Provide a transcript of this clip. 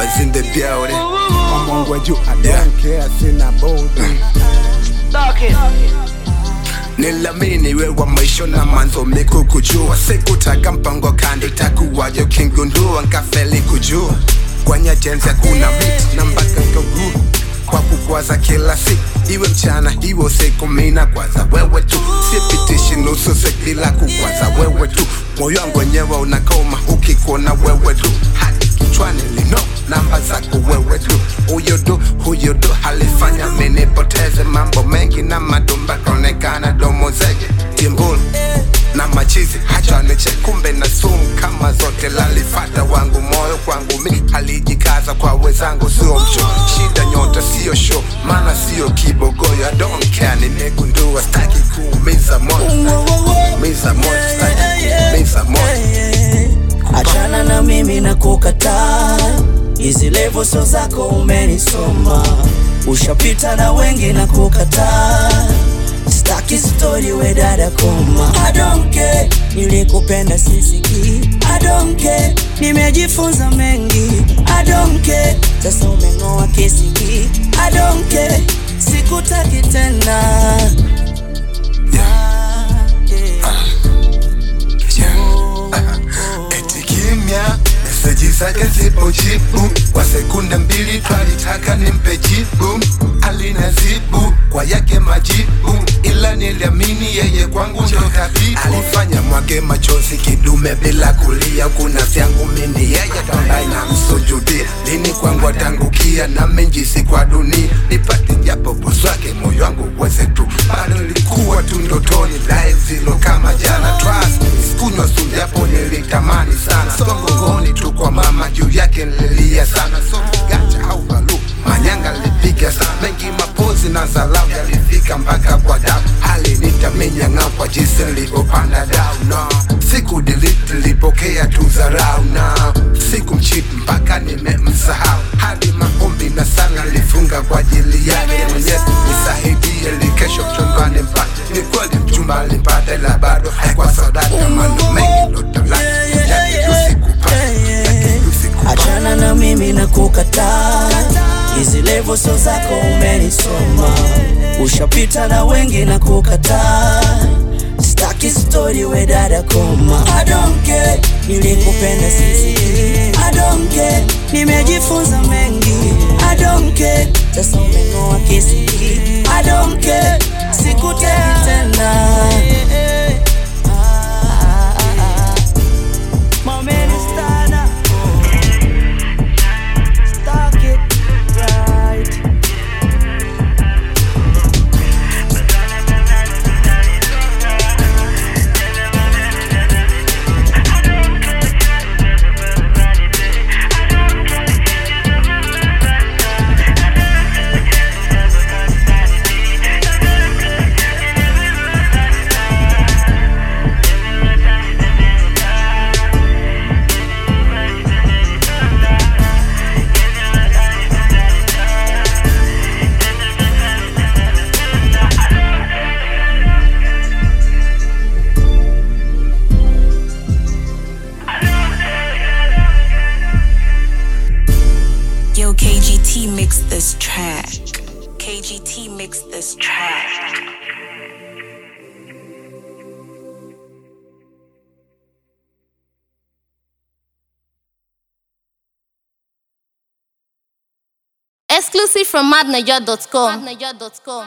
Noah's in the building. Mungu wa juu, I don't care, sina budi. Nilamini wewe mwisho na mwanzo mikukujua sikutaka mpango kando itakuwaje ukingundua nkafeli kujua kwenye jenzi kuna miti na mpaka nkaguru kwa kukwaza kila siku iwe mchana iwe usiku mina kwaza wewe tu sipitishi nusu siku bila kukwaza wewe tu moyo wangu wenyewe unakoma ukikuona wewe tu hadi kichwani lino namba zako wewe tu huyo du huyo du halifanya minipoteze mambo mengi na madumba kaonekana domo zege timbulu na machizi hacha niche kumbe na sumu kama zote lalifata wangu moyo kwangu mi alijikaza kwa wezangu sio mcho shida nyota sio show maana sio kibogoyo I don't care nimegundua staki kuumiza moyo kuumiza moyo staki kuumiza moyo achana na mimi na kukataa hizi levo sio zako umenisoma ushapita na wengi na kukataa staki story we dada koma I don't care nilikupenda sisiki I don't care nimejifunza mengi I don't care sasa umeng'oa kisiki I don't care sikutaki tena Ah, yeah. eti kimya meseji zake zipojibu kwa sekunde mbili twalitaka nimpe jibu alinazibu kwa yake majibu ila niliamini yeye kwangu ndo tabibu alifanya mwage machozi kidume bila kulia kuna vyangu mini yeye ambaye namsujudia lini kwangu atangukia na menjisi kwa dunia nipate japo poswake moyo wangu uweze tu bado ilikuwa tu ndotoni live zilo kama jana trust me, sikunywa sumu japo nilitamani sana songongoni tu kwa mama juu yake nililia sana so gacha au balu manyanga lipiga sana mengi mapozi na zalau yalifika mpaka kwa dau hali nitamenyang'au kwa jinsi nilivyopanda dau no siku delete nilipokea tu zarau na siku mchiti mpaka nimemsahau hadi maombi na sana nilifunga kwa ajili yake mwenyezi nisaidie likesho mchumbani mpate ni kweli mchumba alimpata ila bado haikuwa sadaka mano mengi ndo talaka yake tusikupata yake tusikupata achana na mimi na kukataa hizi levo sio zako umenisoma ushapita na wengi na kukataa staki story we dada koma I don't care nilikupenda sisi I don't care nimejifunza mengi I don't care sasa umeng'oa kisiki I don't care sikutaki tena My man is Stana. Stuck it right. Yo, KGT mix this track. KGT mix this track. Exclusive from madniger.com.